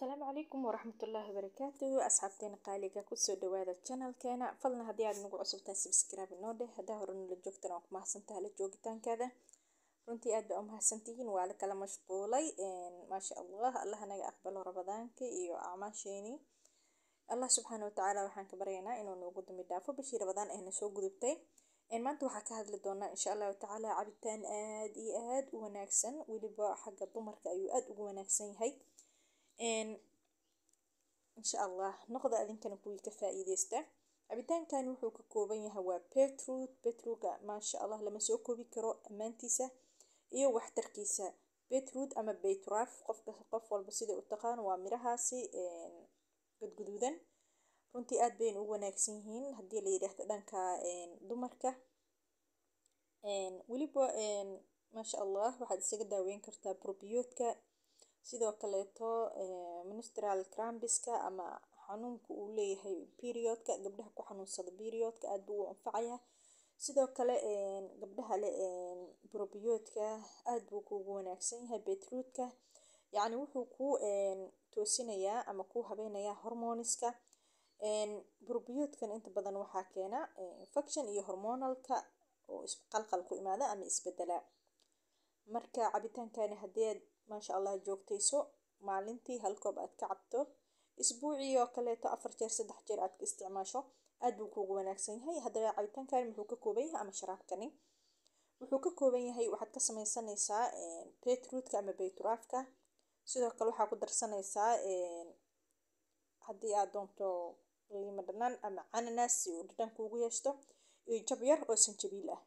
asalaamu calaykum waraxmatullaahi wabarakaatu asxaabteena qaaliga kusoo dhawaada channelkeena fadlan haddii aad nagu cusubtahay subscribe inoo dheh haddaa hore nala joogtana waa ku mahadsantahay la joogitaankaada runtii aad baa u mahadsantihiin waa la kala mashquulay maasha allah allah naga aqbalo rabadaanka iyo acmaasheenii allah subxaana watacaala waxaan ka baryaynaa inuu noogu dambi dhaafo bishii rabadaan ayna soo gudubtay maanta waxaa ka hadli doonaa insha allahu tacaala cabitaan aad iyo aad u wanaagsan weliba xagga dumarka ayuu aad ugu wanaagsan yahay insha allah noqda adinkana kuwii ka faa'iideysta cabitaankani wuxuu ka kooban yahay waa beetroot beetrootga maasha allah lama soo koobi karo ammaantiisa iyo waxtarkiisa beetroot ama beetraf qofka qof walba sida u taqaano waa mirahaasi gadguduudan runtii aad bayna ugu wanaagsan yihiin haddii la yidhaahdo dhanka dumarka weliba maasha allah waxaad isaga daaweyn kartaa probiyootka sidoo kaleeto ministral crambiska ama xanuunka uu leeyahay periodka gabdhaha ku xanuunsada periodka aad buu u anfacaya sidoo kale gabdhaha leh probiyootka aad buu kuugu wanaagsan yahay beetrootka yacni wuxuu kuu toosinayaa ama kuu habeynayaa hormoniska probiyootkana inta badan waxaa keena infection iyo hormonalka oo isqalqal ku imaada ama isbedela marka cabitaankani haddii aad maasha allah joogtayso maalintii hal koob aad ka cabto isbuucii oo kaleeto afar jeer saddex jeer aad ka isticmaasho aad buu kuugu wanaagsan yahay haddaba cabitaankani muxuu ka kooban yahay ama sharaabkani wuxuu ka kooban yahay waxaad ka sameysanaysaa beetrootka ama beetrafka sidoo kale waxaa ku darsanaysaa haddii aad doonto liima dhanaan ama cananas si uu dhadhan kuugu yeeshto iyo jab yar oo sanjabiil ah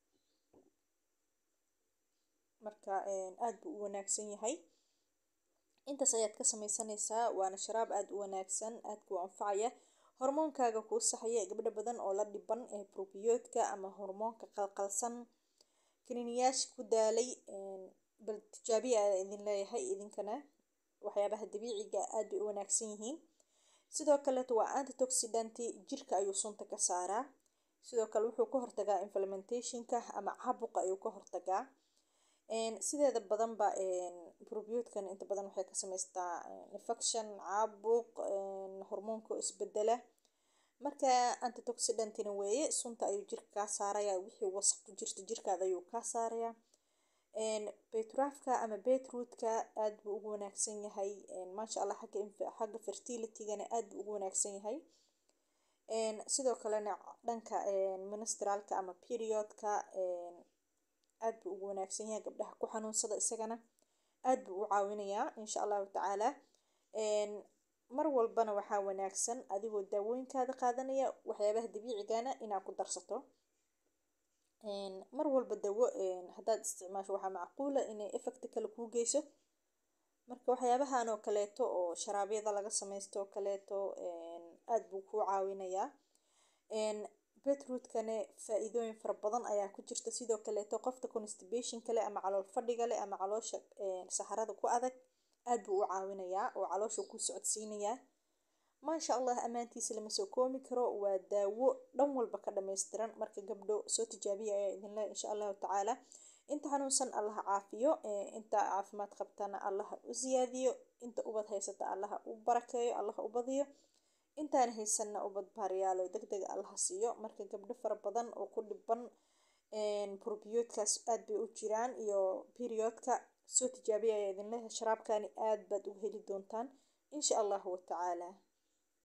marka aad buu u wanaagsan yahay intaas ayaad ka sameysanaysaa waana sharaab aad u wanaagsan aad kuu anfacaya hormoonkaaga kuu saxaya gabdho badan oo la dhiban ee probiyootka ama hormoonka qalqalsan kaniiniyaasha ku daalay bal tijaabiya ayaa idin leeyahay idinkana waxyaabaha dabiiciga aad bay u wanaagsan yihiin sidoo kaleeto waa antitoxidanti jirka ayuu sunta ka saaraa sidoo kale wuxuu ka hortagaa inflammationka ama caabuqa ayuu ka hortagaa sideeda badanba probiyootkana inta badan waxay ka samaystaa infection caabuq hormoonka isbedela marka antitoxidantina weeye sunta ayuu jirka kaa saaraya wixii wasaq ku jirta jirkaada ayuu kaa saaraya beetrafka ama beetrootka aad buu ugu wanaagsan yahay maasha allah xagga xagga fertilitygana aad buu ugu wanaagsan yahay sidoo kalena dhanka ministralka ama periodka aad buu ugu wanaagsan yahay gabdhaha ku xanuunsada isagana aad buu u caawinayaa insha allahu tacaala mar walbana waxaa wanaagsan adigoo daawooyinkaada qaadanaya waxyaabaha dabiicigana inaad ku darsato mar walba dawo haddaad isticmaasho waxaa macquula inay effect kale kuu geyso marka waxyaabahan oo kaleeto oo sharaabyada laga sameysto oo kaleeto aad buu kuu caawinayaa beetrootkana faa-iidooyin fara badan ayaa ku jirta sidoo kaleeto qofta constipation kale ama calool fadhiga leh ama caloosha saxarada ku adag aad buu u caawinayaa oo caloosha ku socodsiinayaa maasha allah ammaantiisa lama soo koomi karo waa daawo dhan walba ka dhammaystiran marka gabdho soo tijaabiya ayaa idin leh insha allahu tacaala inta xanuunsan allaha caafiyo inta caafimaad qabtana allaha u siyaadiyo inta ubad haysata allaha u barakeeyo allaha u badiyo intaan haysanna ubad baaryaalo deg deg allaha siiyo marka gabdho fara badan oo ku dhiban probiyooodkaas aad bay u jiraan iyo periodka soo tijaabiya ayaa idin leeyahay sharaabkani aad baad uga heli doontaan insha allahu watacaala